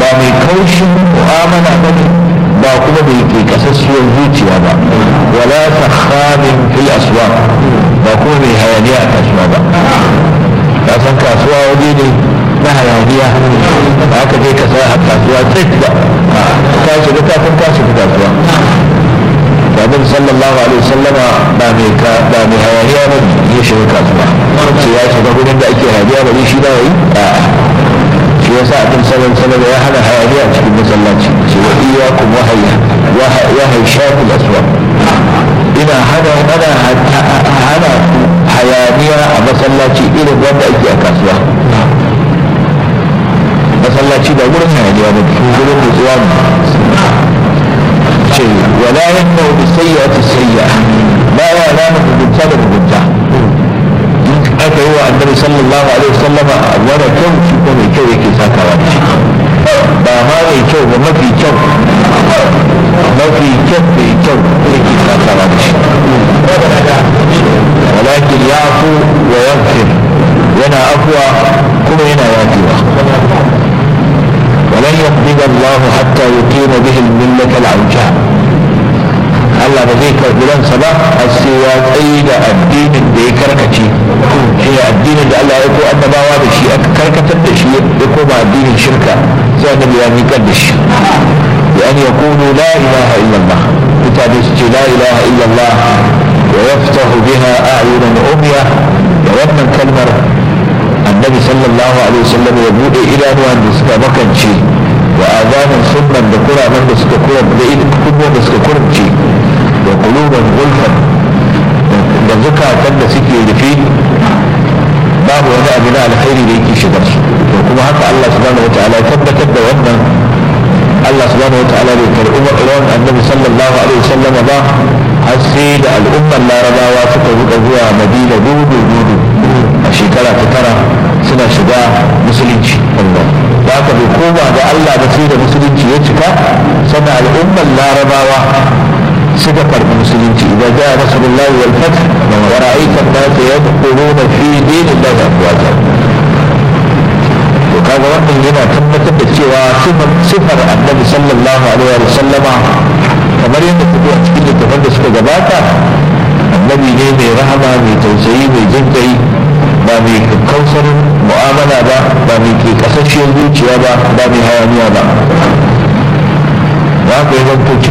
ba mai kaushin mu'amala ba ne ba kuma mai ke kasasshiyar zuciya ba wala sakhamin fil aswaq ba kuma mai hayaniya a kasuwa ba ka san kasuwa waje ne na hayaniya ba aka je ka sa a kasuwa tsit ba ka shiga kafin ka shiga kasuwa Babin sallallahu alaihi wasallama ba mai ka ba mai hayaniya ba ya shiga kasuwa sai ya shiga gurin da ake hayaniya ba shi da yi a'a shi yasa abin salon salon ya hana hayaniya a cikin masallaci ce wa iyakum wahaya wahai shafil aswaq ina hana hana hana hayaniya a masallaci irin wanda ake a kasuwa masallaci ba gurin hayaniya ba gurin nutsuwa ne ce wala yanna bi sayyi'ati sayyi'a ba ya nana mugunta da mugunta aka yi wa annabi sallallahu alaihi wasallama wani kyau shi ko mai kyau yake sakawa da shi ba ma mai kyau ba mafi kyau mafi kyau mai kyau yake sakawa da shi walakin ya afu wa yaghfir yana afuwa kuma yana yafewa ولن يقبض الله حتى يقيم به الملة العوجاء Allah ba zai karɓi ransa ba har sai ya tsayi da addinin da ya karkace shi ne addinin da Allah ya ko annabawa da shi aka karkatar da shi ya koma addinin shirka sai annabi ya miƙar da shi da an ya kunu la ilaha illallah mutane su ce la ilaha illallah wa yaftahu biha a'yunan umya da wannan kalmar annabi sallallahu alaihi wasallam ya bude idanuwan da suka makance wa azanin sunnan da kuraman da suka kura da kunnuwan da suka kurce da kuluban gulfan da zukatan da suke rufe babu wani abu na alkhairi da yake shigar su to kuma haka Allah subhanahu wa ta'ala tabbatar da wannan Allah subhanahu wa ta'ala bai karɓi rawan annabi sallallahu alaihi wasallam ba har sai da al'ummar larabawa suka buɗe zuwa madina dudu dudu a shekara ta tara suna shiga musulunci da aka bai koma ga Allah da sai da musulunci ya cika sannan al'ummar larabawa suka karɓi musulunci idan ja nasrullahi wal fath wa ra'aita an-nas yadkhuluna fi dinillahi afwaja to kaga wannan yana tabbatar da cewa sifar annabi sallallahu alaihi wa sallama kamar yadda ta a cikin littafan da suka gabata annabi ne mai rahama mai tausayi mai jin kai ba mai kausar mu'amala ba ba mai ke kasashiyar zuciya ba ba mai hayaniya ba za ka yi zanto